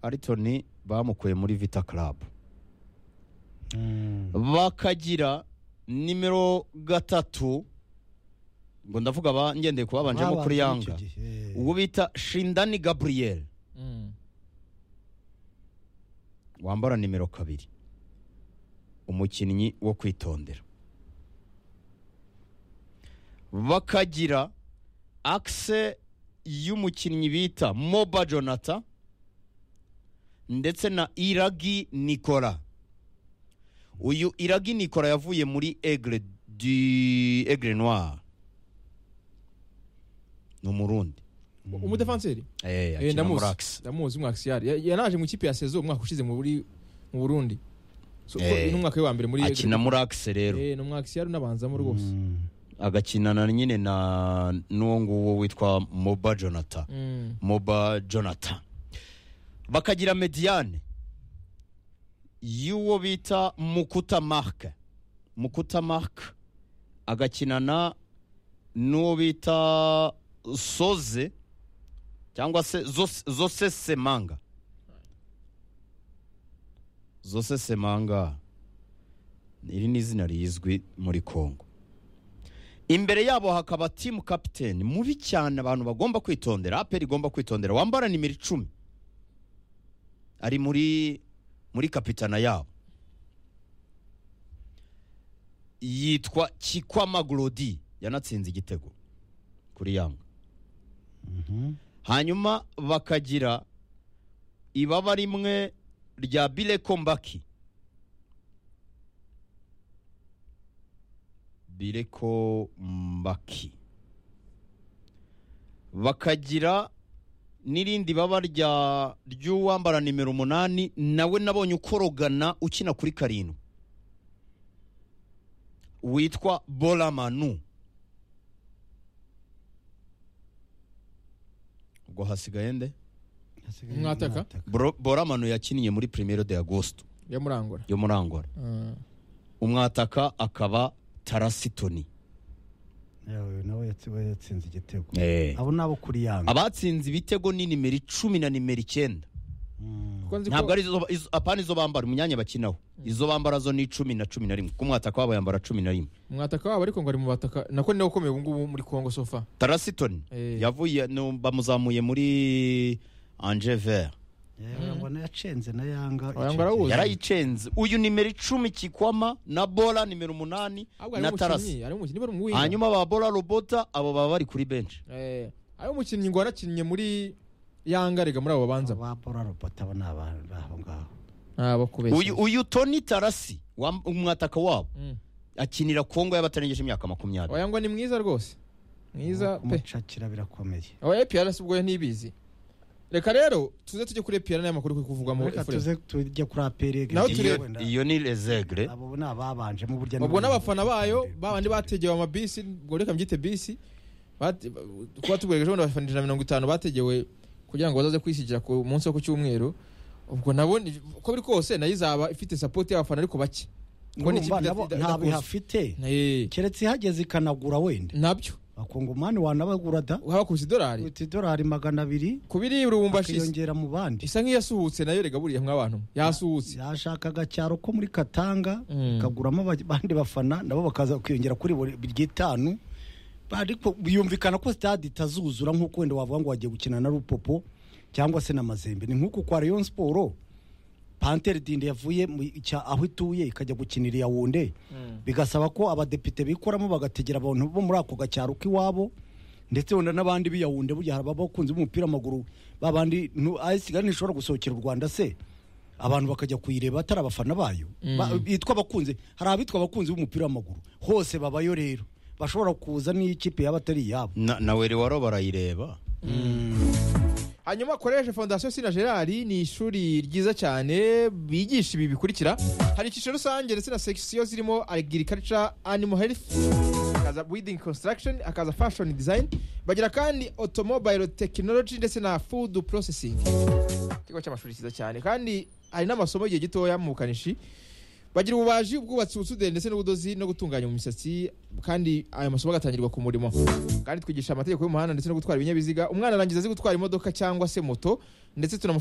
Ariton bamukuye muri Vita Club bakagira nimero gatatu ngo ndavuga ba ngendeye ku babanjemo kuri yanga uwo bita shindani gaburiyeri wambara nimero kabiri umukinnyi wo kwitondera bakagira akise y'umukinnyi bita moba jonata ndetse na iragi nikora uyu iragi nikora yavuye muri egre di egre noir ni umurundi umudefanseri Eh, Eh, akina muri ndamuzi akisi ndamuzi umwakisiyari yanaje mu ikipe ya sezo umwaka ushize mu buri- mu burundi So, kuko Eh, n'umwaka we wa mbere muri akina muri akisi rero Eh, ni umwakisiyari unabanzamo rwose agakinana nyine na n'uwo nguwo witwa moba jonata Mm. moba jonata bakagira mediyane y'uwo bita mukuta marike mukuta marike agakinana n'uwo bita soze cyangwa se Zos- zose semanga zose semanga iri ni izina rizwi muri kongo imbere yabo hakaba timu kapiteni mubi cyane abantu bagomba kwitondera aperi igomba kwitondera wambara nimero icumi ari muri muri kapitana yabo yitwa kikwama gorodi yanatsinze igitego kuri yanga hanyuma bakagira ibaba rimwe rya bireko mbaki bireko mbaki bakagira n'irindi baba rya ry'uwambara nimero umunani nawe nabonye ukorogana ukina kuri karindwi witwa boramanu ubwo hasigaye nde Mwataka? Bro- boramanu yakiniye muri primero de agosto yamurangura yo muri angola Ah. umwataka akaba tarasitoni Yawe nawe yatsi- we yatsinze igitego Eh. abo nabo kuri yanga abatsinze ibitego ni nimero icumi na nimero icyenda Kuko nzi ko- ntabwo ari izo- izo- apana izo bambara imyanya bakinaho izo bambara zo ni icumi na cumi na rimwe ku mwataka wabo yambara cumi na rimwe umwataka wabo ariko ngo ari mu bataka nako niwe ukomeye ubungubu muri congo sofa tarasitoni Eh. yavuye no- bamuzamuye muri anje vert Yewe, mbona yacenze na yanga Oya, icyo ngo arawuzi. gihe. yarayicenze uyu nimero icumi kikwama na bora nimero umunani ahubwo ari na tarasi umukinnyi ari umukinnyi bari umuwiga hanyuma ba bora robota abo baba bari kuri benshi Eh, ari umukinnyi ngo wanakinnye muri yanga rega muri abo babanza ba bora robota abo ni abantu b'aho ngaho ntabwo uyu uyu toni tarasi wa- umwataka wabo akinira kongo y'abatarengeje imyaka makumyabiri oya ngo ni mwiza rwose mwiza pe kumucakira birakomeye oya epiyarasi ubwo yo ntibizi reka rero tuze tujye kuri epiyara n'aya makuru kuri kuvugamo reka tuze tujye kuri aperi Naho iyo, turebe. iyo ni rezegre abo ni ababanjemo burya ni- ubwo n'abafana bayo babandi bategewe amabisi ubwo reka mbyite bisi bate- kuba tuguregeje bundi abafana ijana na mirongo itanu bategewe kugira ngo bazaze kwisigira ku munsi wo ku cyumweru ubwo nabo ni- uko biri kose nayo izaba ifite sapoti y'abafana ariko bake Kuko ni ikipe Urumva nabo ida- ida- ntabwo idakuze. ihafite Eh, keretse ihageze ikanagura wenda nabyo bakungumani wanabagura da haba ku idolari uti idolari magana abiri ku biri rubumbashi akiyongera mu bandi isa nk'iyasuhutse nayo rega buriya mw'abantu yasuhutse yashakaga cyaro ko muri katanga Mm. ikaguramo aba- abandi bafana nabo bakaza kwiyongera kuri buri ry'itanu ariko yumvikana ko stade itazuzura nk'uko wenda wavuga ngo wagiye gukina na rupopo cyangwa se na mazembe ni nk'uko kwa rayon siporo pantere dinde yavuye mu cya- aho ituye ikajya gukinira iya wunde bigasaba ko abadepite bikoramo bagategera abantu bo muri ako gacyaro k'iwabo ndetse wenda n'abandi b'iyawunde burya hari abakunzi b'umupira w'amaguru babandi ayisiga ntishobora gusohokera u rwanda se abantu bakajya kuyireba atari abafana bayo Ba- bitwa abakunzi hari abitwa abakunzi b'umupira w'amaguru hose babayo rero bashobora kuza n'ikipe yaba atari iyabo na, na werewaro barayireba hanyuma koresha fondasiyo sina gerard ni ishuri ryiza cyane bigisha ibi bikurikira hari icyiciro rusange ndetse na sekisiyo zirimo agriculture animal health hakaza building construction hakaza fashion design bagira kandi automobile technology ndetse na food processing ikigo cy'amashuri cyiza cyane kandi hari n'amasomo y'igihe gitoya mu bukanishi bagira ububaji ubwubatsi ubusuderi ndetse n'ubudozi no gutunganya mu misatsi kandi ayo masomo agatangirwa ku murimo kandi twigisha amategeko y'umuhanda ndetse no gutwara ibinyabiziga umwana arangiza azi gutwara imodoka cyangwa se moto ndetse tunamu